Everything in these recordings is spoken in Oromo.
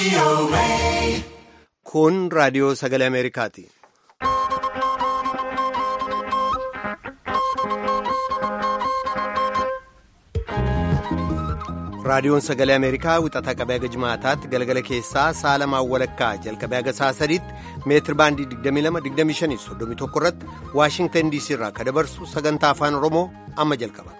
Kun raadiyoo sagalee Ameerikaati. Raadiyoon sagalee Ameerikaa wixataa qabee haga jimaataatti galgala keessaa sa'a lamaan walakkaa jalqabee haga sa'a sadiitti meetir baandii 22-25-31 irratti Waashingtan DC irraa kan dabarsu sagantaa afaan Oromoo amma jalqaba.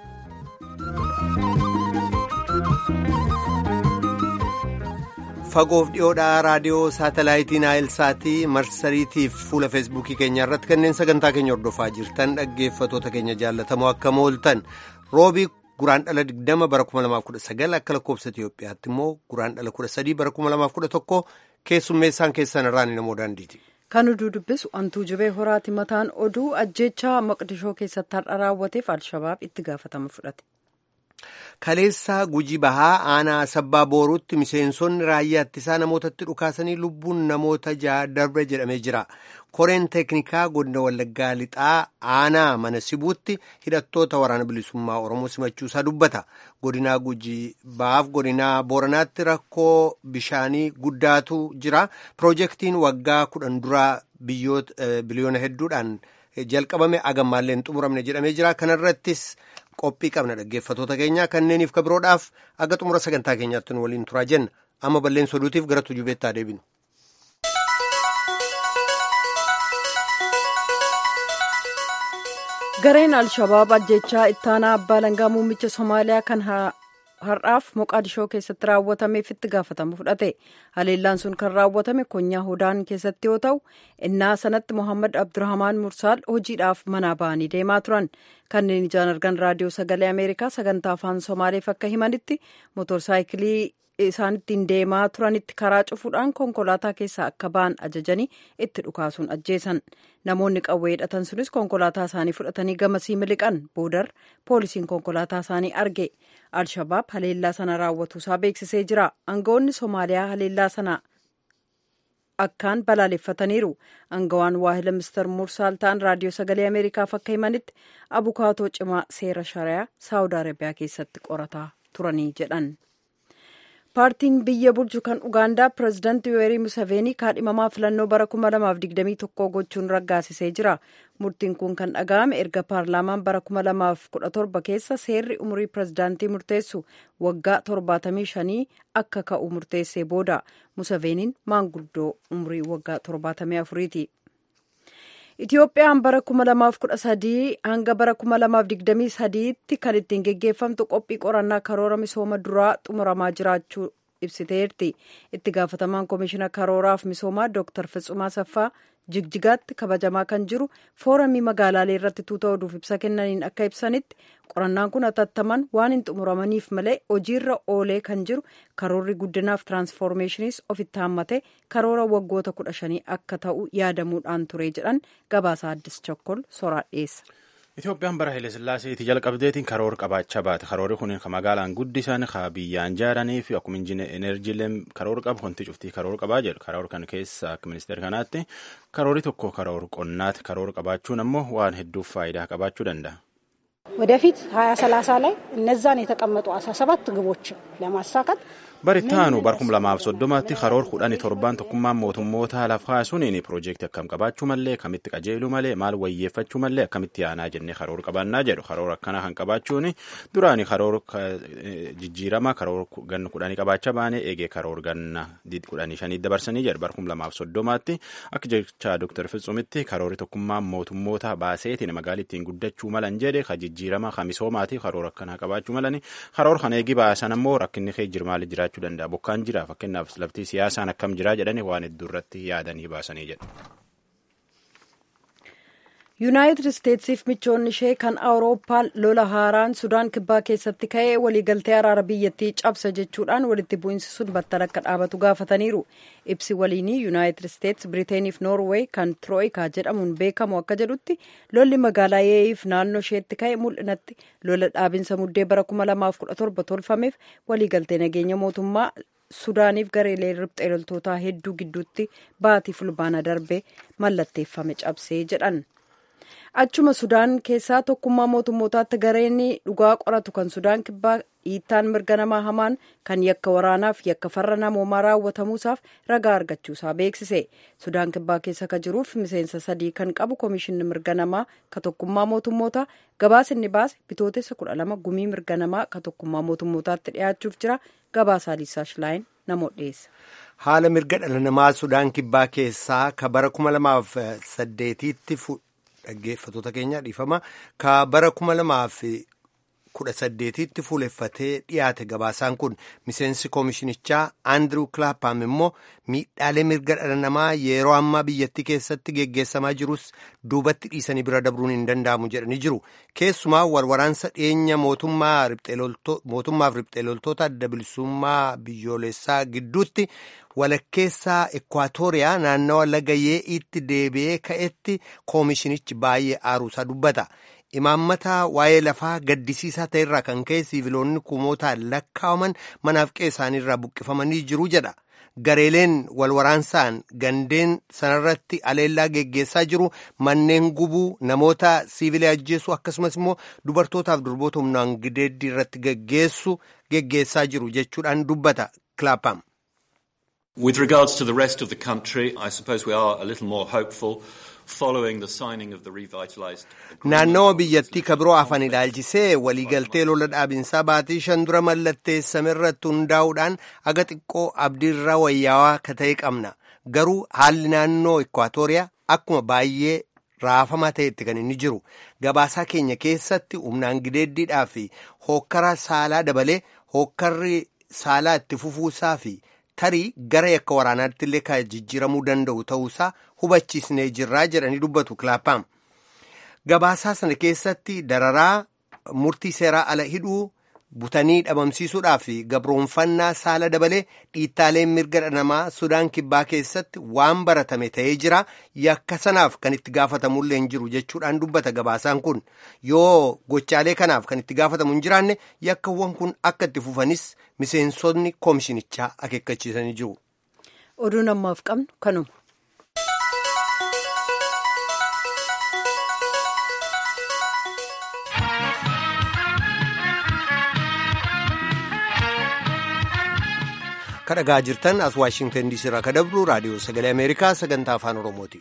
Fagoof dhiyoodhaa raadiyoo saatalaayitii Naayilsaatii marsariitiif fuula feesbuukii keenya irratti kanneen sagantaa keenya hordofaa jirtan dhaggeeffatoota keenya jaallatamoo akka mooltan roobii. Guraan dhala 20 bara 2019 akka lakkoofsa Itiyoophiyaatti immoo guraan dhala 13 bara 2011 keessummeessaan keessan irraan namoo daandiiti. Kan oduu dubbisu antuu jibee horaati mataan oduu ajjechaa maqdishoo keessatti har'a raawwateef alshabaab itti gaafatama fudhate. Kaleessaa Gujii Bahaa aanaa sabbaa booruutti miseensonni raayyaa ittisaa namootatti dhukaasanii lubbuun namoota ja'a darbe jedhamee jira. Koreen teeknikaa godina Wallaggaa lixaa aanaa mana sibuutti hidhattoota waraana bilisummaa Oromoo simachuusaa dubbata. Godinaa Gujii Bahaaf godinaa Booranaatti rakkoo bishaanii guddaatu jira. Piroojeektiin waggaa kudhan duraa biliyoona hedduudhaan jalqabame agammaallee hin xumuramne jedhamee jira. Kanarrattis qophii qabna dhaggeeffatoota keenya kanneeniif kabiroodhaaf aga xumura sagantaa keenyaatti nu waliin turaa jenna. Amma balleessa oduutiif gara tujubeettaa deebinu. gareen alshabaab ajjechaa ittaanaa abbaa langaa muummicha somaaliyaa kan har'aaf moqaadishoo keessatti raawwatameef itti gaafatama fudhate haleellaan sun kan raawwatame konyaa hodaan keessatti yoo ta'u innaa sanatti mohaammed abdurahmaan mursaal hojiidhaaf manaa ba'anii deemaa turan kanneen ijaan argan raadiyoo sagalee ameerikaa sagantaa afaan somaaleef akka himanitti motorsaayikilii isaan ittiin deemaa turanitti karaa cufuudhaan konkolaataa keessaa akka ba'an ajajanii itti dhukaasuun ajjeesan namoonni qawwee hidhatan sunis konkolaataa isaanii fudhatanii gamasii miliqan boodar poolisiin konkolaataa isaanii arge alshabaab haleellaa sana raawwatuusaa beeksisee jira aangawoonni soomaaliyaa haleellaa sana akkaan balaaleffataniiru aangawaan waahila mister mursaal ta'an raadiyoo sagalee ameerikaaf akka himanitti abukaatoo cimaa seera shariyaa saawud arabiyaa keessatti qorataa turanii jedhan. paartiin biyya bulchu kan ugaandaa pireezidaantii yoweri museveenii kaadhimamaa filannoo bara 2021 gochuun raggaasisee jira murtiin kun kan dhaga'ame erga paarlaamaan bara 2017 keessa seerri umurii pireezidaantii murteessu waggaa 75 akka ka'u murteessee booda museveeniin maanguddoo umurii waggaa 74ti. Itiyoophiyaan bara 2013 hanga bara 2023tti kan ittiin geggeeffamtu qophii qorannaa karoora misooma duraa xumuramaa jiraachuu ibsiteerti. Itti gaafatamaan koomishina karooraaf misoomaa Dr. Fitsumaa Saffaa jigjigaatti kabajamaa kan jiru fooramii magaalaalee irratti tuuta oduuf ibsa kennaniin akka ibsanitti qorannaan kun hatattaman waan hin xumuramaniif malee hojiirra oolee kan jiru karoorri guddinaaf tiraansfoormeeshiniis ofitti hammate karoora waggoota kudha shanii akka ta'u yaadamuudhaan ture jedhan gabaasa addis chokkol soraa dhiyeessa. Itoophiyaan bara Hayilesillaaseetii jalqabdeetiin karoora qabaachaa baate. Karoorri kun kan magaalaan guddisan, kan biyyaan ijaaranii fi akkuma enerjiileen karoora qabu wanti cuftii karoora qabaa jedhu. Karoora kan keessa akka ministeera kanaatti karoorri tokko karoora qonnaati. Karoora qabaachuun ammoo waan hedduuf faayidaa qabaachuu danda'a. ወደፊት ሀያ ሰላሳ ላይ እነዛን የተቀመጡ አስራ ሰባት ግቦችን ለማሳካት barittaanu barkum lamaaf soddomatti karoor kudhanii torbaan tokkummaan mootummoota lafaa suniin piroojeektii akkam qabaachuu malee akkamitti qajeeluu malee maal wayyeeffachuu malee akkamitti yaanaa jennee karoor qabaannaa jedhu karoor akkana kan qabaachuun duraani karoor jijjiirama karoor ganna kudhanii qabaachaa baane eegee karoor ganna kudhanii shanii dabarsanii jedhu barkum lamaaf soddomaatti akka jecha dooktar Fitsumitti karoorri tokkummaan mootummoota baaseetiin magaalittiin guddachuu malan jedhe ka jijjiirama ka misoomaati karoor akkanaa qabaachuu malani karoor kan eegi baasan ammoo rakkinni kee jirmaali jiraachuu danda'a bokkaan jira fakkeenyaaf laftii siyaasaan akkam jiraa jedhani waan hedduu irratti yaadanii baasanii jedhu. yuunaayitid isteetsiif michoonni ishee kan awurooppaa lola haaraan sudaan kibbaa keessatti ka'ee waliigaltee araara biyyattii cabsa jechuudhaan walitti bu'iinsi sun battala akka dhaabatu gaafataniiru ibsi waliinii yuunaayitid isteets biriiteeniif noorweey kan tirooyikaa jedhamuun beekamu akka jedhutti lolli magaalaa yeeyiif naannoo isheetti ka'e mul'inatti lola dhaabinsa muddee bara 2017 tolfameef waliigaltee nageenya mootummaa sudaaniif gareelee riphxee loltootaa hedduu gidduutti baatii fulbaana darbe mallatteeffame cabsee jedhan. achuma sudaan keessaa tokkummaa mootummootaatti gareen dhugaa qoratu kan sudaan kibbaa dhiittaan mirga namaa hamaan kan yakka waraanaaf yakka farra namoomaa raawwatamuusaaf ragaa argachuusaa beeksise sudaan kibbaa keessa ka jiruuf miseensa sadii kan qabu koomishinni mirga namaa ka tokkummaa mootummootaa gabaasinni baase bitootessa kudha lama gumii mirga namaa ka tokkummaa mootummootaatti dhiyaachuuf jira gabaasaa liisaa shilaayin namoota dhiyeessa. haala mirga dhala namaa sudaan kibbaa keessaa ka bara kuma lamaaf saddeetiitti dhaggeeffatoota keenya dhiifama ka bara kuma lamaaf kudha saddeetiitti fuuleffatee dhiyaate gabaasaan kun miseensi koomishinichaa andrew clapham immoo miidhaalee mirga dhala namaa yeroo ammaa biyyattii keessatti geggeessamaa jirus duubatti dhiisanii bira dabruun hin danda'amu jedhanii jiru keessumaa walwaraansa dhiyeenya mootummaaf riphxee loltoota adda bilisummaa biyyoolessaa gidduutti walakkeessaa ekwaatooriyaa naannawa laga yee'iitti deebi'ee ka'etti koomishinichi baay'ee aaruusaa dubbata. imaammata waa'ee lafaa gaddisiisaa ta'erraa kan ka'e siiviloonni kumootaan lakkaa'aman manaaf qe'ee isaaniirraa buqqifamanii jiru jedha gareeleen walwaraansaan gandeen sanarratti aleellaa geggeessaa jiru manneen gubuu namoota siivilii ajjeessu akkasumas immoo dubartootaaf durboota humnaan gideeddii irratti geggeessu geggeessaa jiru jechuudhaan dubbata clapham. With regards to the rest of the country, I suppose we are a little more hopeful. naannawa biyyattii ka biroo afan ilaalchisee waliigaltee lola dhaabinsaa baatii shan dura mallatteessame irratti hundaa'uudhaan aga xiqqoo abdiirra wayyaawaa ka ta'e qabna garuu haalli naannoo ekwaatooriyaa akkuma baay'ee raafamaa ta'etti kan inni jiru gabaasaa keenya keessatti humnaan gideeddiidhaa fi hookkara saalaa dabalee hookkarri saalaa itti fufuusaa fi tarii gara yakka waraanaatti illee kan jijjiiramuu danda'u ta'uusaa hubachiisnee jirraa jedhanii dubbatu kilaapaam gabaasaa sana keessatti dararaa murtii seeraa ala hidhuu butanii dhabamsiisuudhaa fi gabroonfannaa saala dabalee dhiittaaleen mirga dhala namaa sudaan kibbaa keessatti waan baratame ta'ee jira yakka sanaaf kan itti gaafatamullee hin jiru jechuudhaan dubbata gabaasaan kun yoo gochaalee kanaaf kan itti gaafatamu hin jiraanne yakkawwan kun akka itti fufanis miseensonni koomishinichaa akeekkachiisanii jiru. oduun ammaaf qabnu kanuma. kadhagaa jirtan as waashingtan diisii irraa kadabru raadiyoo sagalee ameerikaa sagantaa afaan oromooti.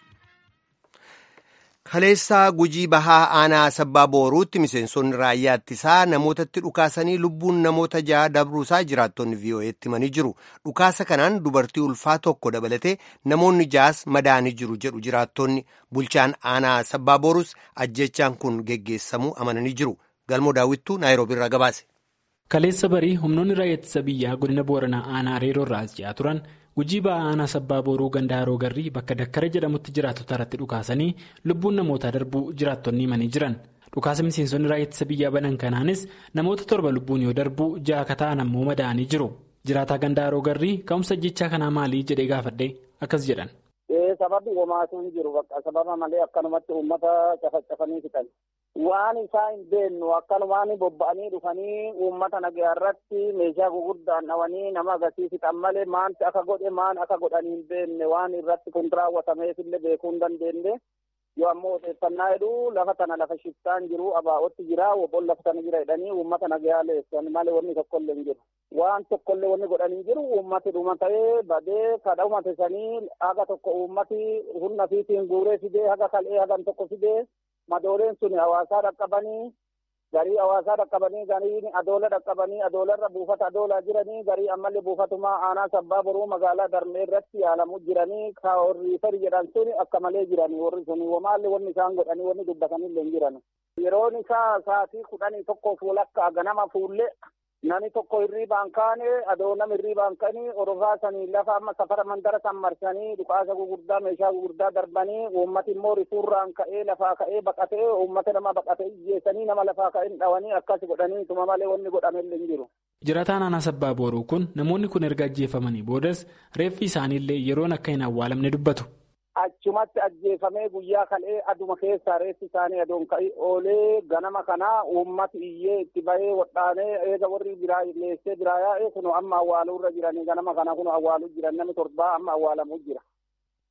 kaleessaa gujii bahaa aanaa sabbaa booruutti miseensonni raayyaa ittisaa namootatti dhukaasanii lubbuun namoota ja'a dabruusaa jiraattonni vii'oo'eetti himanii jiru dhukaasa kanaan dubartii ulfaa tokko dabalatee namoonni ja'as madaanii jiru jedhu jiraattonni bulchaan aanaa sabbaa booruus ajjechaan kun geggeessamuu amananii jiru galmoo daawwittuu naayiroobii irraa gabaase. kaleessa barii humnoonni raayyaa ittisa biyyaa godina booranaa aanaa reeroo irraa as ji'aa turan gujii ba'aa aanaa sabbaa booruu ganda haroo garrii bakka dakkara jedhamutti jiraattota irratti dhukaasanii lubbuun namootaa darbuu jiraattonni himanii jiran dhukaasa miseensonni raayyaa ittisa biyyaa banan kanaanis namoota torba lubbuun yoo darbuu ja'a akka ta'an ammoo madaa'anii jiru jiraataa ganda haroo garrii ka'umsa jechaa kanaa maalii jedhee gaafadhe akkas jedhan. sababni homaatu hin jiru bakka sababa malee akkanumatti uummata cafacafanii fixan waan isaa hin beennu akkanumaan bobba'anii dhufanii uummata nagaa irratti meeshaa gurguddaan dhawanii nama agarsiis fixan malee maanti akka godhe maan akka godhanii hin beenne waan irratti kun raawwatameefillee beekuu hin dandeenye yoo ammoo odeeffannaa jedhu lafa tana lafa shiftaan jiru abaa'otti jira wobboon lafa tana jira jedhanii uummata nagaa leessan malee wanni tokkollee hin jiru. waan tokkollee wanni godhanii jiru uummati dhuma ta'ee badee kadha uumate sanii haga tokko uummati humna fiitiin guuree fidee haga kal'ee hagan tokko fidee madooleen sun hawaasaa dhaqqabanii garii hawaasaa dhaqqabanii garii adoola dhaqqabanii adoolarra buufata adoolaa jiranii garii ammallee buufatumaa aanaa sabbaa boruu magaalaa darmee irratti yaalamu jiranii ka warri fari jedhan sun akka malee jiranii warri sun wamaallee wanni isaan godhanii wanni dubbatanillee hin jiran yeroon isaa sa'aatii kudhanii tokkoof walakkaa ganama fuullee Nami tokko hirriibaan kaane adoo nama hirriibaan kanii orofaa sanii lafa amma safara mandara san marsanii dhukaasa gugurdaa meeshaa gugurdaa darbanii uummati immoo rifuurraan ka'ee lafaa ka'ee baqatee uummata nama baqatee ijjeessanii nama lafaa ka'ee dhawanii akkas godhanii tuma malee wanni godhamellee hin jiru. Jirataan aanaa sabbaa booruu kun namoonni kun erga ajjeefamanii boodas reeffi isaaniillee yeroon akka hin awwaalamne dubbatu. Achumatti ajjeefamee guyyaa kal'ee aduma keessaa reeffi isaanii adoon ka'ii oolee ganama kanaa uummati iyyee itti bahee wadhaanee eega warri biraa leessee biraa yaa'ee kun amma awwaaluu irra jiranii ganama kana kun awwaaluu jiran namni torbaa amma awwaalamuu jira.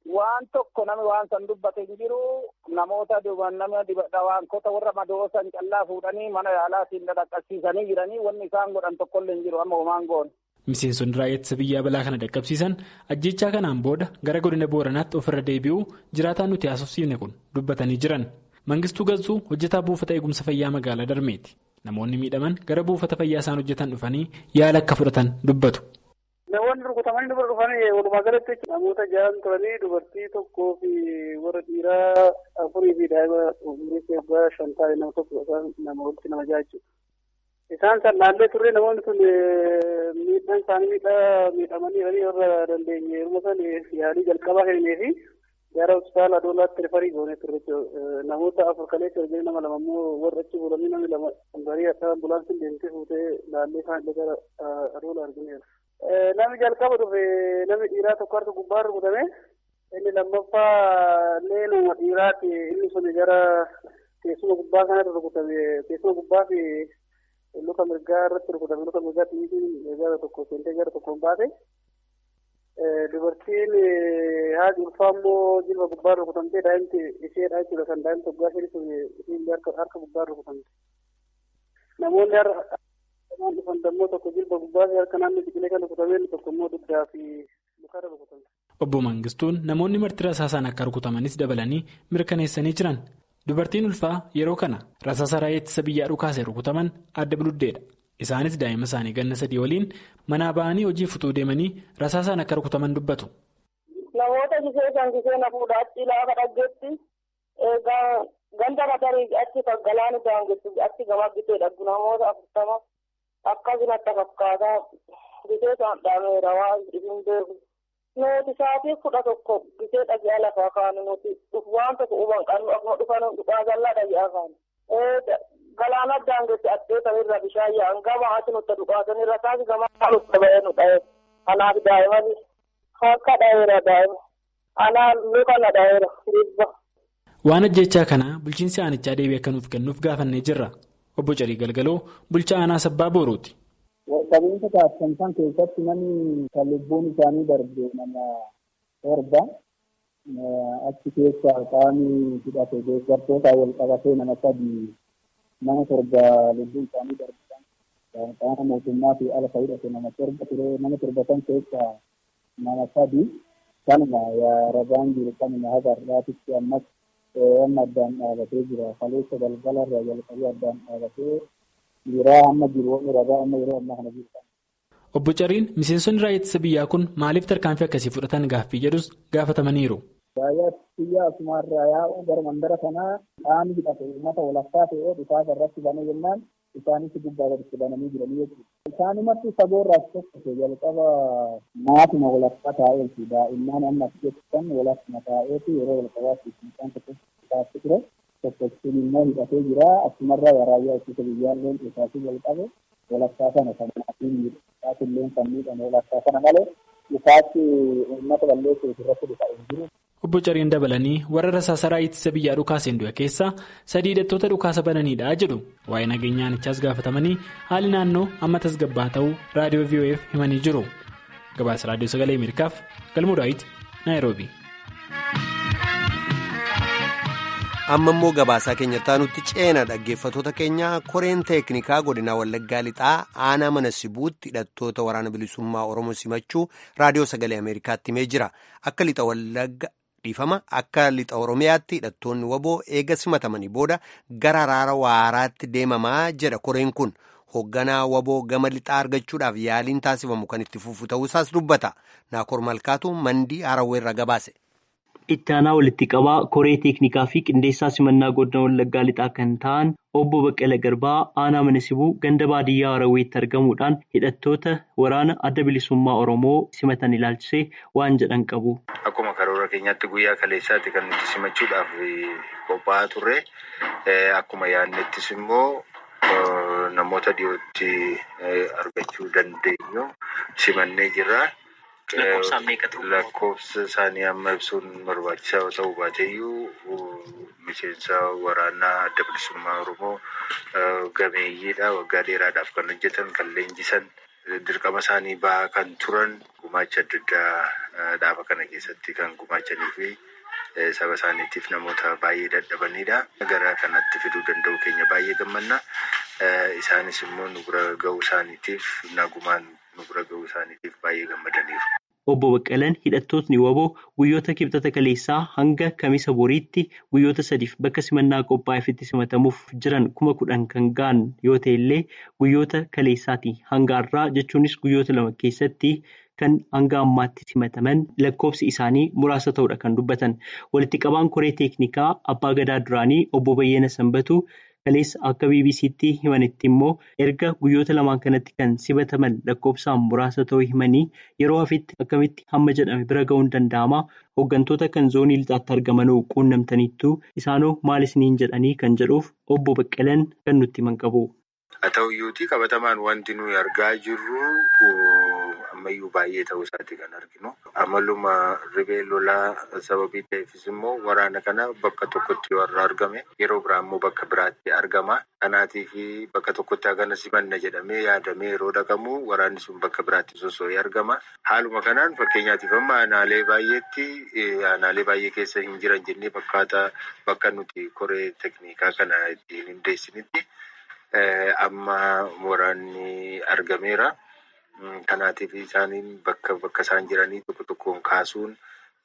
waan tokko namni waan san dubbate hin jiru namoota nama dhawaankota warra madoosan callaa fuudhanii mana yaalaatiin dhaqqabsiisanii jiranii wanni isaan godhan tokkollee hin jiru amma homaan goone. Miseensonni raayyaa ittisa biyyaa balaa kana dhaqqabsiisan ajjechaa kanaan booda gara godina booranaatti ofirra deebi'uu jiraataan nuti haasofsiifne kun dubbatanii jiran. Mangistuu Galchuu hojjetaa buufata eegumsa fayyaa magaalaa Darmeeti. Namoonni miidhaman gara buufata fayyaa isaan hojjetan dhufanii yaala akka fudhatan dubbatu. Namoonni rukutamanii dubara dhufanii walumaa galatti namoota jahan turanii dubartii tokkoo fi warra dhiiraa afurii fi daa'ima umurii waggaa shan ta'e nama tokko nama walitti nama jaha Isaan san naallee turre namoonni sun miidhaan isaanii miidhaa miidhamanii warra dandeenye yeroo san yaalii jalqabaa kennee fi gara hospitaala adoolaatti rifarii goonee turre namoota afur kaleessa hojii nama lama immoo warra achi bulanii namni lama barii akka ambulaansiin deemtee fuutee laallee isaan illee gara adoola argineera. Namni jalqaba dhufe namni dhiiraa tokko harka gubbaa rukutame inni lammaffaa illee nama dhiiraati inni sun gara teessuma gubbaa kanatti rukutame teessuma gubbaa fi luka mirgaa irratti rukutame luka mirgaa xiyyiitiin gara tokko seentee gara tokkoon baate dubartiin haati ulfaa immoo jilba gubbaa rukutamtee daa'imti isheedha jechuudha kan daa'imti waggaa ishee sun isheen harka gubbaa rukutamte namoonni harka dhufan dammoo tokko jilba gubbaa fi harka naannoo biqilee kan rukutameen tokko immoo dugdaa fi lukarra rukutamte. Obbo Mangistuun namoonni marti rasaasaan akka rukutamanis dabalanii mirkaneessanii jiran. Dubartiin ulfaa yeroo kana rasaasa raayyaa ittisa biyyaa dhukaasee rukutaman adda biluddeedha. Isaanis daa'ima isaanii ganna sadii waliin manaa ba'anii hojii futuu deemanii rasaasaan akka rukutaman dubbatu. Namoota gisee kan gisee na fuudhaa achi laafa dhaggeetti ganda matarii achi galaani daangessu achi gama gisee dhaggu namoota afurtama akkasumatti fakkaataa gisee isaan dhaameera waan isin beeku. Nuti sa'aatii kudha tokko gisee dhagaa lafaa kaanu nuti waan tokko huban qabnu akkuma dhufan dhugaa jallaa dhagaa kaanu. Galaana daangessi addeeta irra bishaan yaa'an gama ati nutti dhugaasan irra taasi gama nutti ba'ee nu dha'e. Kanaaf daa'iman akka dha'eera daa'ima. Anaan luka na dha'eera dhibba. Waan ajjechaa kana bulchiinsi aanichaa deebii akka nuuf kennuuf gaafannee jirra. Obbo Carii Galgaloo bulchaa aanaa sabbaa Boorooti. Qabeenya taasisan san keessatti namni kan lubbuun isaanii darbe nama torba achi keessaa qaamni hidhate deeggartoota wal qabatee nama sadii nama torba lubbuun isaanii darbe qaama mootummaa fi ala hidhate nama torba ture nama torba san keessaa nama sadii kanuma rabaan jiru kanuma haga har'aatitti ammas amma addaan dhaabatee jira kaleessa galgala irraa jalqabee addaan dhaabatee Yeroo amma jiru waan irraa amma yeroo ammaa kana jiru. Obbo Cariin miseensonni raayyaa ittisa biyyaa kun maaliif tarkaanfii akkasii fudhatan gaaffii jedhus gaafatamaniiru. Raayyaa ittisa biyyaa asumarraa yaa'u gara mandara kanaa qaamni hidhate uummata walakkaa ta'ee dhufaaf irratti banee jennaan isaanis gubbaa gaditti bananii jiranii jechuudha. Isaanumatti fagoorraas tokko jalqaba maatuma walakkaa taa'eeti daa'imman amma as keessan walakkuma taa'eeti yeroo jalqabaatti isaan tokko taasisu ture. tokkochuun immoo hidhatee jira asumarraa raayyaa ittisa biyyaalleen isaatti jalqabe walakkaa sana kan maatiin miidhagaatillee kan miidhame walakkaa sana malee isaatti uummata balleessuuf irratti dhufa hin jiru. Obbo Cariin dabalanii warra rasaasaraa ittisa biyyaa dhukaaseen du'e keessaa sadii hidhattoota dhukaasa bananiidha jedhu waa'ee nageenya aanichaas gaafatamanii haali naannoo amma tasgabbaa ta'uu raadiyoo VOF himanii jiru. Gabaasa raadiyoo sagalee Ameerikaaf galmuu daawit Naayiroobi. amma immoo gabaasaa keenyatti nutti ceena dhaggeeffatoota keenya koreen teeknikaa godina wallaggaa lixaa aanaa mana sibuutti hidhattoota waraana bilisummaa oromoo simachuu raadiyoo sagalee ameerikaatti himee jira akka lixa wallagga dhiifama akka lixa oromiyaatti hidhattoonni waboo eega simatamanii booda gara araara waaraatti deemamaa jedha koreen kun hoogganaa waboo gama lixaa argachuudhaaf yaaliin taasifamu kan itti fufu ta'uusaas dubbata naakoor malkaatu mandii harawweerra gabaase. Itti aanaa walitti qabaa koree teeknikaa fi qindeessaa simannaa godina wallaggaa lixaa kan ta'an obbo Baqqala Garbaa aanaa mana sibuu ganda baadiyyaa Harawweetti argamuudhaan hidhattoota waraana adda bilisummaa Oromoo simatan ilaalchisee waan jedhan qabu. Akkuma karoora keenyaatti guyyaa kaleessaatti kan nuti simachuudhaaf qophaa'aa turre akkuma yaadnettis immoo namoota dhiyootti argachuu dandeenyu simannee jirra. Lakkoofsa isaanii amma ibsuun barbaachisaa ta'uu baateeyyuu miseensa waraanaa adda bilisummaa Oromoo gameeyyiidha. Waggaa dheeraadhaaf kan hojjetan, kan leenjisan, dirqama isaanii bahaa kan turan, gumaacha adda addaa dhaaba kana keessatti kan gumaachanii fi saba isaaniitiif namoota baay'ee dadhabanidha. Gara kanatti fiduu danda'u keenya baay'ee gammanna. Isaanis immoo nu bira ga'uu isaaniitiif nagumaan nu bira ga'uu isaaniitiif baay'ee gammadaniiru. Obbo Baqqalaan hidhattootni waboo guyyoota kibxata kaleessaa hanga kamisa boriitti guyyoota sadiif bakka simannaa qophaa'eefitti simatamuuf jiran kuma kudhan kan ga'an yoo ta'e illee guyyoota kaleessaatii hanga har'aa jechuunis guyyoota lama keessatti kan hanga ammaatti simataman lakkoofsi isaanii muraasa ta'uudha kan dubbatan. Walitti qabaan koree teeknikaa abbaa gadaa duraanii obbo Bayyana Sanbatu. Kaleessa akka BBC'tti himanitti immoo erga guyyoota lamaan kanatti kan simataman lakkoofsaan muraasa ta'uu himanii yeroo hafitti akkamitti hamma jedhame bira ga'uun danda'ama. Hooggantoota kan zoonii lixaatti argamanuu quunnamtaniittu isaanoo maal isiniin jedhanii kan jedhuuf obbo Baqqalaan kan nutti himan qabu. Haa ta'uyyuutii qabatamaan wanti nuyi argaa jirru ammayyuu baay'ee ta'uu isaati kan arginu. Amaluma ribee lolaa sababii ta'eefis immoo waraana kana bakka tokkotti yoo argame yeroo biraa immoo bakka biraatti argama. Kanaatiif bakka tokkotti hagana simanna jedhamee yaadamee yeroo dhaqamu waraanni sun bakka biraatti sosso'ee argama. Haaluma kanaan fakkeenyaatiif amma aanaalee baay'eetti aanaalee baay'ee keessa hin jiran jennee fakkaata bakka nuti koree teknikaa kana ittiin hundeessinitti. Amma waraanni argameera. Kanaatiif isaaniin bakka bakka isaan jiranii tokko tokkoon kaasuun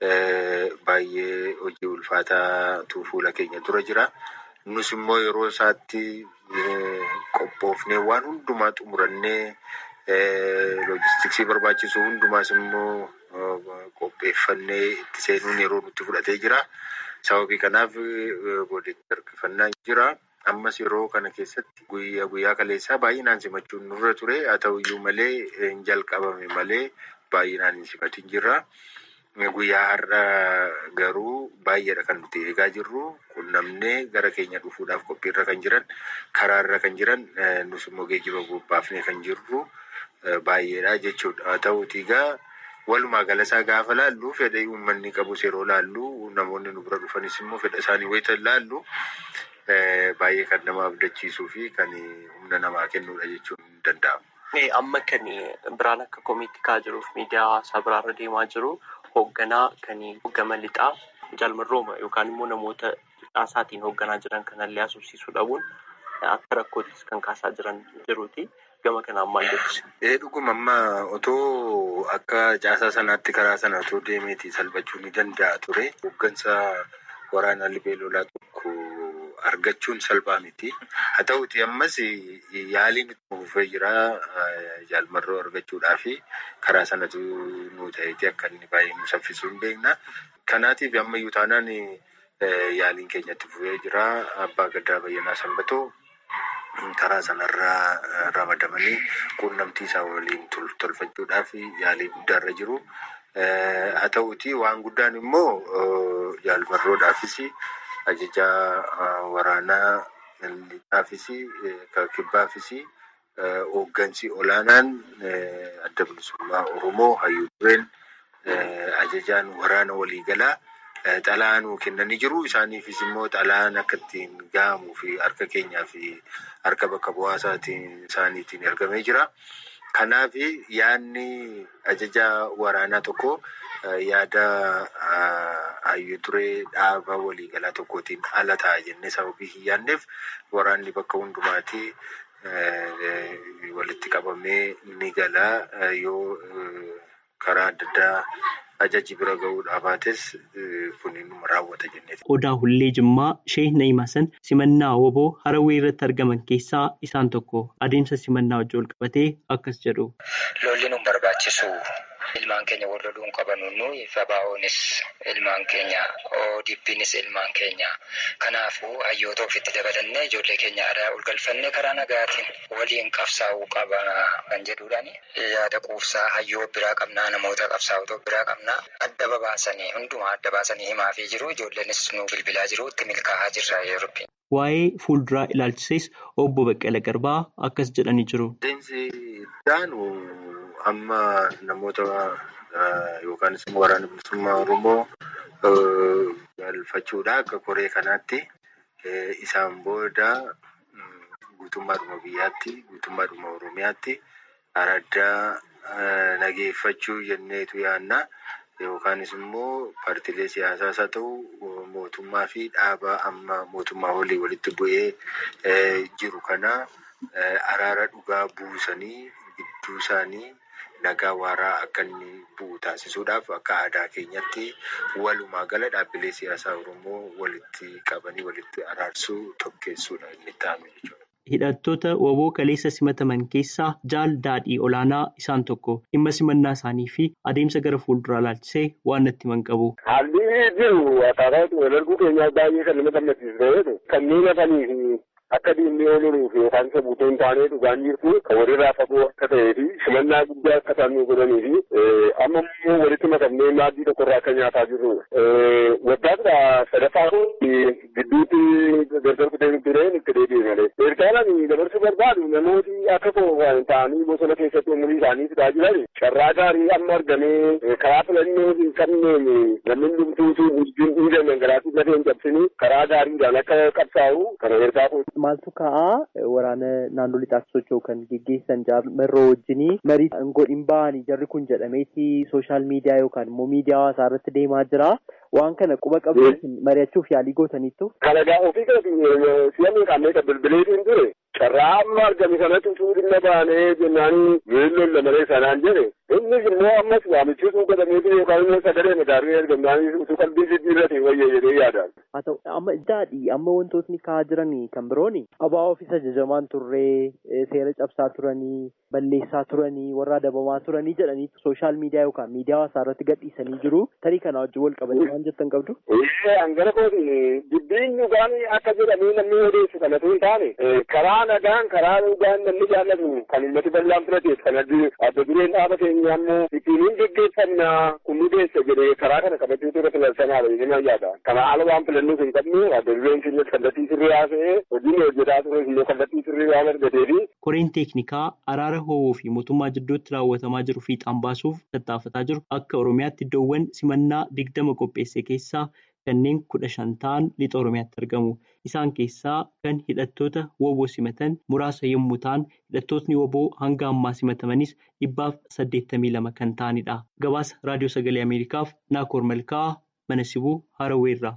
baay'ee hojii ulfaataatu fuula keenya dura jira. Nus immoo yeroo isaatti qophoofnee waan hundumaa xumurannee loojistiksii barbaachisu hundumaas immoo qopheeffannee itti seenuun yeroo nutti fudhatee jira. Sababii kanaaf booddeetti harkifannaa jira. Ammas yeroo kana keessatti guyyaa guyyaa kaleessaa baay'inaan simachuun nurra ture. Haa ta'uyyuu malee hin jalqabame malee baay'inaan hin simatin jirra. Guyyaa har'a garuu baay'eedha kan nuti eegaa jirru. Qunnamnee gara keenya dhufuudhaaf qophiirra kan jiran, karaarra kan jiran, nus immoo geejjiba bobbaafnee kan jirru baay'eedha jechuudha. Haa ta'uutii egaa walumaa galasaa gaafa laallu fedha uummanni qabus yeroo laallu namoonni nu bira dhufanis immoo fedha isaanii wayita laallu. Baay'ee kan nama abdachiisuu fi kan humna namaa kennuudha jechuun ni danda'ama. Amma kan biraan akka komiitti ka'aa jiruuf miidiyaa hawaasaa biraarra deemaa jiru hoogganaa kan hoggama lixaa jaalmarrooma yookaan immoo namoota lixaasaatiin hoogganaa jiran kanallee asubsiisuu dhabuun akka rakkoottis kan kaasaa jiran jiruuti. Gama kanaan maal jettu? Dhuguma amma otoo akka caasaa sanaatti karaa sana otoo deemeeti salphachuu ni danda'a ture. Hooggansa waraanaa libee lolaa tokko. Argachuun salphaa miti. Haa ta'uuti ammas yaaliin itti fufee jira jaalmarroo argachuudhaaf karaa sanatu nu ta'eeti akka inni baay'ee nu saffisuu hin beekna. Kanaatiif ammayyuu taanaan yaaliin keenya itti fufee jira. Abbaa Gaddaa Bayyanaa Sanbatoo karaa sanarraa ramadamanii quunnamtii isaa waliin tolfachuudhaaf yaalii guddaarra jiru. Haa ta'uuti waan guddaan immoo jaalmarroodhaafis. Ajajaa waraanaa lixaafis kibbaafis hooggansi olaanaan adda bilisummaa Oromoo hayyuu dureen ajajaan waraana waliigalaa xalaa nuu kennanii jiru. Isaaniifis immoo xalaan akka ittiin gahamuu fi harka keenyaa fi harka bakka bu'aa isaaniitiin ergamee jira. Kanaaf yaadni ajajaa waraanaa tokko yaada hayyuu duree dhaaba waliigalaa tokkootiin ala ta'a jennee sababii hin yaadneef waraanni bakka hundumaatti walitti qabamee ni gala yoo karaa adda addaa ajaji bira gahuudhaa baates kun inni raawwata jennee. Odaa Hullee Jimmaa Sheek Na'imasan simannaa woboo Harawwee irratti argaman keessaa isaan tokko adeemsa simannaa wajjin wal qabatee akkas jedhu. Lolli nu barbaachisu ilmaan keenya wal loluu hin qabanu nuyi FBO'nis ilmaan keenya ODP'nis ilmaan keenya kanaafuu hayyoota ofitti dabalannee ijoollee keenya aadaa ol galfannee karaa nagaatiin waliin qabsaa'uu qaba kan jedhuudhaani yaada quufsaa hayyoo biraa qabnaa namoota qabsaa'otoo biraa qabnaa adda babaasanii hundumaa adda baasanii himaafii jiru ijoolleenis nu bilbilaa jiru itti milkaa'aa jirra yeroo. Waa'ee fuulduraa ilaalchises obbo Baqqala Garbaa akkas jedhanii jiru. Adeemsi ittaanu amma namoota yookaanis immoo waraana bilisummaa Oromoo galfachuudha akka koree kanaatti isaan booda guutummaadhuma biyyaatti guutummaadhuma Oromiyaatti araddaa nageeffachuu jenneetu yaanna. yookaanis immoo paartiilee siyaasaas haa ta'u mootummaa fi dhaaba amma mootummaa olii walitti bu'ee jiru kana araara dhugaa buusanii gidduu isaanii nagaa waaraa akka inni bu'u taasisuudhaaf akka aadaa keenyatti walumaa gala dhaabbilee siyaasaa Oromoo walitti qabanii walitti araarsuu tokkeessuudha inni ta'ame jechuudha. Hidhattoota waboo kaleessa simataman keessaa jaal daadhii olaanaa isaan tokko dhimma simannaa isaanii fi adeemsa gara fuulduraa ilaalchisee waan natti himan qabu. Haalli jiru akkaataa walarguu keenyaa baay'ee kan nama gammachiisu kanneen hafanii fi akka diinni ooluuf yookaan isa buutoo hin taane dhugaan jirtu kan walirraa fagoo akka ta'ee fi simannaa guddaa akka isaan nu godhanii fi amma immoo walitti makamnee maaddii tokkorraa akka nyaataa jirru. Waggaadha sadaffaa gidduutti gargar kutee tureen itti deebi'e malee. Eertaalaan dabarsuu barbaadu namooti akka koo ta'anii bosona keessatti umurii isaanii fidaa jiran carraa gaarii amma argamee karaa filannoo hin qabneen namni dhumtuutu wajjin dhiigaman garaatii lafee hin cabsini karaa gaariidhaan akka qabsaa'u kana ergaa Maaltu ka'aa waraana naannoo lixaatti socho'u kan geggeessan jaarmerroo wajjinii marii godhin ba'anii jarri kun jedhameeti sooshaal miidiyaa yookaan immoo miidiyaa hawaasaa irratti deemaa jira. Waan kana quba qabu mari'achuuf yaalii gootaniittu. Kalagaa ofii keeti si'amni qaamee kan bilbileetiin ture carraa amma argame sanatti utuu dhimma baanee jennaanii weelloon lamalee sanaan jedhe innis immoo ammas waamichisuu godhameetu yookaan immoo sagalee madaarii argamnaanis utuu qalbii jijjiirrate wayya jedhee yaadaan. Haa ta'u amma daadhii amma wantootni ka'aa jiran kan birooni abaa ofiis ajajamaan turree seera cabsaa turanii balleessaa turanii warra adabamaa turanii jedhanii sooshaal miidiyaa yookaan miidiyaa hawaasaa irratti gadhiisanii jiru tarii kana wajjin wal qabatee waan jettan qabdu. Hangara kooti dubbiin dhugaan akka jedhamee namni odeessu kanatu hin taane karaa nagaan karaa dhugaan namni jaallatu kan uummati bal'aan filateef kan adda dureen dhaaba keenya ammoo ittiin hin geggeeffamna kun nu deessa jedhee karaa kana qabachuutu irra filansanaadha jedhee yaada. Kana haala waan filannuuf hin qabnu adda dureen keenyas kallattii sirrii haasa'ee hojiin hojjetaa ture immoo kallattii sirrii waan argateefi. Koreen teeknikaa araara ho'uu fi mootummaa jidduutti raawwatamaa jiru fiixaan baasuuf tattaafataa jiru akka Oromiyaatti iddoowwan simannaa digdama qopheesse keessaa kanneen kudha shan ta'an lixa Oromiyaatti argamu. Isaan keessaa kan hidhattoota woboo simatan muraasa yommuu ta'an hidhattootni woboo hanga ammaa simatamanis dhibbaaf saddeettamii lama kan ta'anidha. Gabaasa Raadiyoo Sagalee Ameerikaaf Naakoor Malkaa mana sibuu Haraweerraa.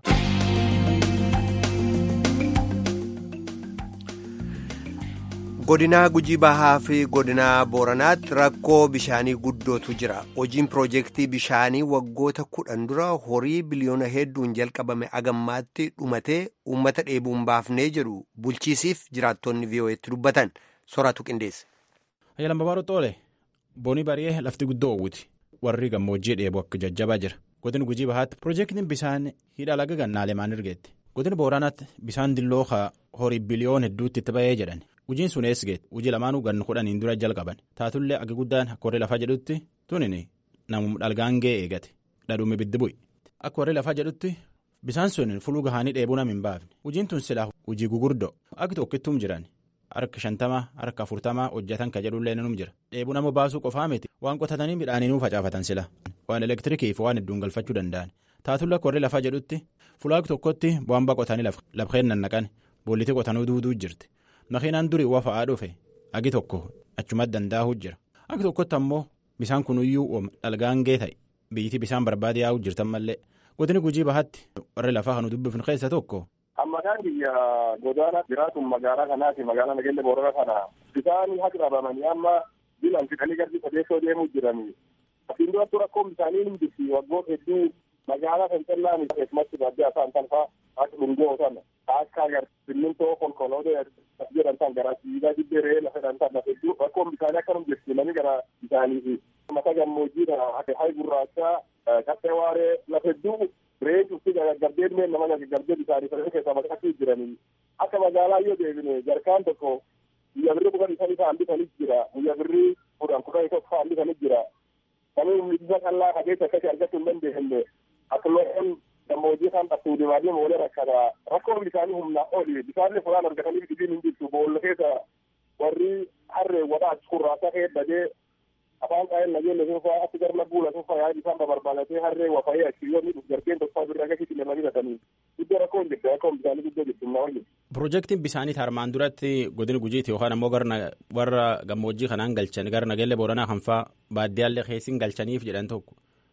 godinaa gujii bahaa fi godinaa booranaatti rakkoo bishaanii guddootu jira hojiin piroojeektii bishaanii waggoota kudhan dura horii biliyoona hedduun jalqabame agammaatti dhumatee uummata dheebuun baafnee jedhu bulchiisiif jiraattonni vii'oo'eetti dubbatan soraatu qindeesse. Ayyalan Babaaruu Xoole boonii bari'ee lafti guddoo hawwiti warri gammoojjii dheebu akka jajjabaa jira godina gujii bahaatti piroojeektiin bishaan hidha laga gannaalee maan ergeetti godina booranaatti bishaan dilloo horii biliyoona hedduutti itti ba'ee jedhan. Hojiin sun eesgeet hojii lamaanuu gannu kudhaniin dura jalqaban taatullee akka guddaan akka warri lafaa jedhutti tunin namum dhalgaangee eegate dhadhuun ibiddi bu'i akka warri lafaa jedhutti bisaan sun fuluu gahaanii dheebuu nam hin baafne hojiin tun silaa hojii gugurdoo akka tokkittuum jiran harka shantamaa harka afurtamaa hojjetan ka jedhullee num jira dheebuu nama baasuu qofaa miti waan qotatanii midhaaniinuu facaafatan sila waan elektirikiif waan hedduun galfachuu danda'an taatullee akka warri lafaa jedhutti fulaa tokkotti bu'aan qotanii lafeen nannaqan boollitii qotanuu duuduu jirti. makiinaan durii wafa'aa dhufe agi tokko achumatti danda'uu jira agi tokkotti ammoo bisaan kunuyyuu dhalgaangee ta'e biyyittii bisaan barbaade yaa'uu jirtan mallee godini gujii bahatti warri lafaa kan dubbifnu keessa tokko. Ammakaan biyya godaana jiraatu magaalaa kanaati magaalaa nageenya boorana kana bisaan haqa qabamanii amma bilaan fixanii garbi sadeessoo deemuu jiranii. Asiin duratti rakkoon bishaanii ni jirti waggoota hedduu magaalaa kan callaan keessumatti baadiyyaa isaan kan fa'aa akka dhungoo sana akka agar simmintoo konkolootaa jedhan tan gara siidaa jibbee re'ee lafa jedhan tan lafa hedduu rakkoon bishaanii akkanum jirti namni gara bishaanii fi mata gammoojjiidha akka hayi gurraachaa qaxxee waaree lafa hedduu re'ee cufti gaggardeen mee nama gaggardee bishaanii fedhanii keessaa maqaatti jiranii akka magaalaa yoo deebine jarkaan tokko guyyaa birrii kudhan isanii fa'aan bitanis jira guyyaa birrii kudhan kudhan isa fa'aan bitanis jira kamii humnisa qal'aa kajeessa akkasii argachuu hin dandeenye akka loon gammoojjii kan dhabtuu dibaabee moolee rakkata rakkoon bishaanii humnaa oli bishaanni furaan argatanii dhibiin hin jirtu boolla keessa warri harree wadhaa kurraasaa kee badee afaan qaa'een nageenya sunfaa achi garna buula sunfaa yaa'ii bishaan babarbaalatee harree wafayee achi yoo miidhuuf jargeen tokko birraa gadi lemanii gatanii iddoo rakkoon jirti rakkoon bishaanii guddoo jirti humnaa oli. Piroojeektiin bishaanii armaan duratti godina gujiiti yookaan ammoo warra gammoojjii kanaan galchan gara nageenya booranaa kan fa'aa baaddiyaallee keessin galchaniif jedhan tokko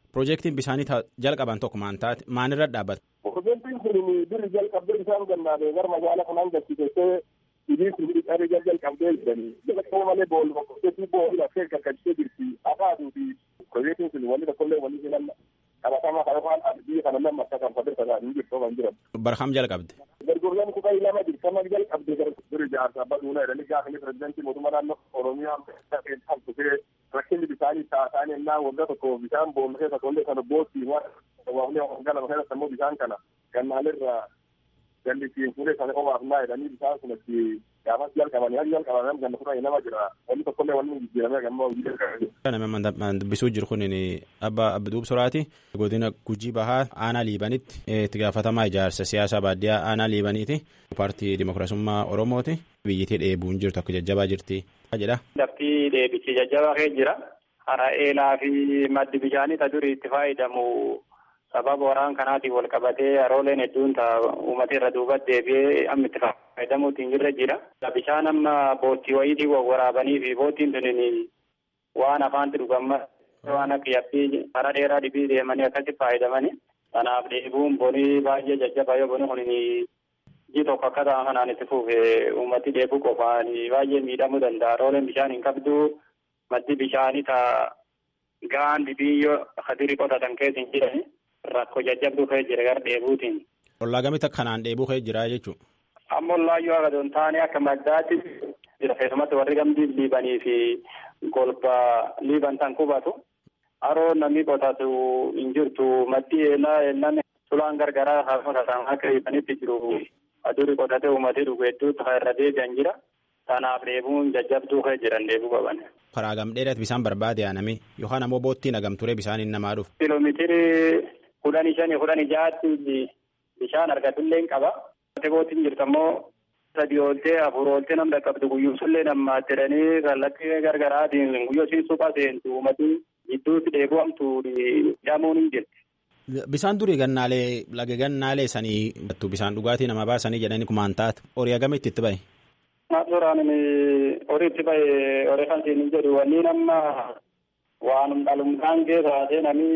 Piroojeektiin bisaanii jalqaban tokko maan taate maanirra dhaabbata? Piroojeektiin kun biri jalqabdee isaan gannaadee gara magaalaa kanaan gachiisee idiin kun dhiqaree jalqabdee jiranii. Jalqaboo malee boolli tokko boolli lafee gaggachitee jirti. Akaaduu fi piroojeektiin kun wanni tokkollee wanni jiran qabatamaa kana waan biyya kana lama akka kan fadde tasaa hin jirtu kan jiran. Barham jalqabde. Gargurlaan kutaa lama dirqama jalqabde biri jaarsaa baduuna jedhanii gaafanii pirezidantii mootummaa naannoo Oromiyaa kan dhufee rakkinni bisaanii taasaan ennaa waggaa tokko bishaan boolli keessa tollee kana boottii waan waggaa lama keessa immoo bishaan kana gannaalirraa jallisiin fuulee sana qofaaf naa jedhanii bishaan kun itti gaafas jalqabanii hali jalqaban ganna fudhanii nama jira wanni tokkollee wanni jijjiiramee gamma hojii jalqabanii. Nama dubbisuu jiru kun abba Abduub Soraati godina Gujii Bahaa aanaa Liibanitti itti gaafatamaa ijaarsa siyaasaa baadiyyaa aanaa Liibaniiti. Paartii Dimokiraasummaa Oromooti. Biyyittii dheebuun jirtu akka jajjabaa jirti. jedha. Lafti deebichi jajjabaa kee jira. Hara eelaa fi maddi bishaanii ta durii itti fayyadamu sababa waraan kanaatiin wal qabatee harooleen hedduun ta'a uummata irra duubatti deebi'ee amma itti fayyadamuutiin jirra jira. Bishaan amma boottii wayiitiin waraabanii fi boottiin tuniin waan afaanti dhugamma waan akka yabbii hara dheeraa dhibii deemanii akkatti fayyadamanii. Kanaaf dheebuun bonii baay'ee jajjabaa yoo boni kun ji tokko akka ta'an kanaan itti fuufee uummati dheebuu qofaan baay'ee miidhamuu danda'a. Harooleen bishaan hin qabdu maddi bishaanii ta'a gaan dhibiyyoo hadirii qotatan keessa hin jirani. Rakkoo jajjabduu ka'ee jira gara dheebuutiin. Ollaa gamitti kanaan dheebuu ka'ee jira jechuudha. Amma ollaayyuu akka doon taane akka maddaatti jira keessumatti warri gamdii liibanii fi golba liiban tan qubatu. Haroo namni qotatu hin jirtu maddi eelaa eelaan sulaan gargaraa haa qotatan akka liibanitti jiru. Adurii qotatee uummatee dhugu hedduutti kan irra deebi'an jira. Kanaaf dheebuun jajjabduu ka'ee jiran dheebuu qaban. Karaa gamdheedhaatti bishaan barbaade aaname yookaan ammoo boottiin hagamturee bishaaniin namaa dhufu. Kiiloomeetirii kudhanii shanii kudhanii ja'aatti bishaan argatullee hin qaba. Boottiin jirtu ammoo sadii ooltee afur ooltee nam dhaqqabdu guyyuusullee nammaatti jedhanii kallattii gargaraatiin guyyoo siin suphaa seentu uummati gidduutti dheebu'amtu hidhamuun hin jirti. Bishaan durii gannaalee laga gannaalee sanii bishaan dhugaatii nama baasanii jedhanii kumaan taate horii hagamitti itti bahe. Suuraan horii itti bahe horii kan siin jedhu wanni nama waanum dhalumdhaan kee taate namni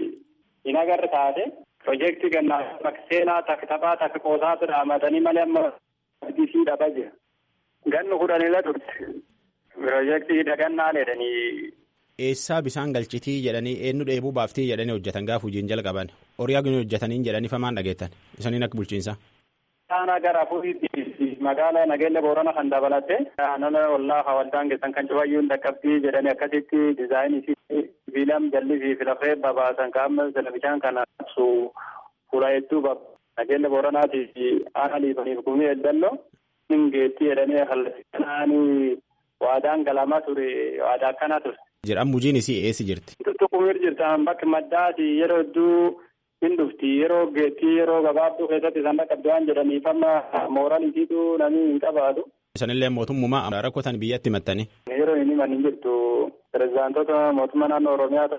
hin agarre taate piroojeektii gannaa bakka seenaa takka taphaa takka qoosaatu dhaamatanii malee amma disii dhabaa jira. Gannu kudhanila turte piroojeektii dhagannaa jedhanii. Eessaa bishaan galchitii jedhanii eenyu dheebuu baaftii jedhanii hojjetan gaafa hojiin jalqaban horii hagin hojjetaniin jedhanii famaan dhageettan isaniin akka bulchiinsa. Aanaa gara afuriitti magaalaa nageenya boorana kan dabalatte naannoo ollaa hawaldaan keessan kan cufayyuun dhaqqabbii jedhanii akkasitti diizaayinii sibiilam jalli fi filafee babaasan qaama televizhaan kana ibsu fuula hedduu nageenya booranaatii fi aanaa liifaniif gumii eddalloo hingeettii jedhanii kallattii waadaan galamaa ture waadaa akkanaa ture. Jedhan mujiin isii eessi jirti. Tuqumir jirtan bakki maddaati yeroo hedduu hin dhufti yeroo geettii yeroo gabaabduu keessatti isaan dhaqqabdu waan jedhaniif amma mooraan isiitu namni hin qabaatu. Isanillee mootummaa rakkotan biyyatti himattanii. Yeroo hin himan hin jirtu pirezidaantota mootummaa naannoo Oromiyaa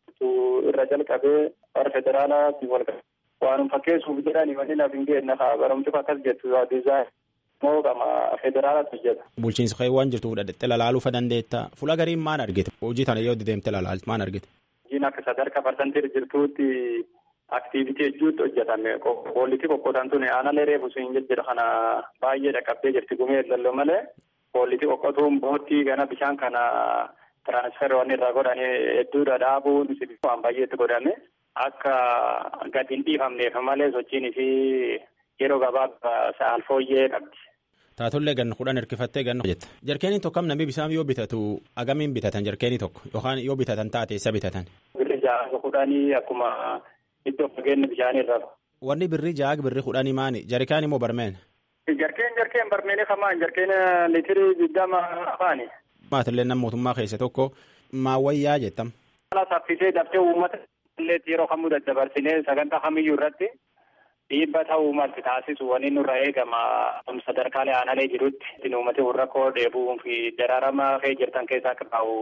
irra jalqabee warra federaalaatti wal waanum fakkeessuuf jedhanii wanni naaf hin geenye barumsuuf akkas jettu diizaayin. moo qama federaalatu hojjeta. Bulchiinsa kee waan jirtuuf dhadhattee lalaaluu dandeetta. Fuula gariin maan argite? Hojii tana yoo deemte lalaaltu maan argite? Hojiin akka sadarkaa parsantii jirtuutti aktiivitii hedduutti hojjetame. Koollitii qoqqootan tuni aanalee reefu sun jejjedha kana baay'ee dhaqqabdee jirti gumee lalloo malee koollitii qoqqootuun boottii gana bishaan kana tiraansferii waan irraa godhanii hedduudha dhaabuun waan baay'eetti godhame akka gadi hin dhiifamneef malee sochiin isii yeroo gabaabaa sa'aal fooyyee qabdi. Taatollee ganna kudhan hirkifattee ganna jetta. Jarkeeniin tokko namni bishaan yoo bitatu agamiin bitatan jarkeenii tokko yookaan yoo bitatan taate eessa bitatan? Birri ja'a kudhanii akkuma iddoo fageenya bishaanii irraa. Wanni birri ja'a birri kudhanii maani? Jarkaan immoo barmeen? Jarkeen jarkeen barmeenii kamaan jarkeen liitirii digdama afaani. Maatillee nama mootummaa keessa tokko maawwayyaa jettam. Haala saffisee daftee uummata illee yeroo kamuu daddabarsinee sagantaa kamiyyuu irratti dhiibba ta'uu malti taasisu wani nurra eegama sadarkaalee aanalee jirutti uummati rakkoo dheebuu fi daraarama kee jirtan keessaa akka ta'u.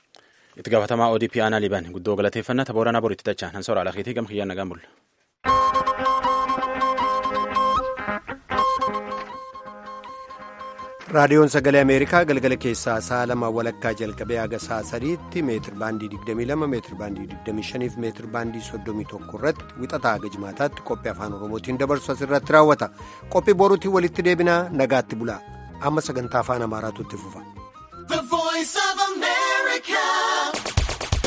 Itti gaafatamaa ODP aanaa Liban guddoo galateeffannaa tabooranaa boritti tachaan hansoora alakeetii gama kiyyaan nagaan bulla. raadiyoon sagalee ameerikaa galgala keessaa sa'a lama walakkaa jalqabee haga sa'a sadiitti meetir baandii 22 meetir baandii 25 fi meetir baandii 31 irratti wixataa haga jimaataatti qophii afaan oromootiin dabarsu asirratti raawwata qophii boruutiin walitti deebinaa nagaatti bulaa amma sagantaa afaan amaaraatu itti fufa.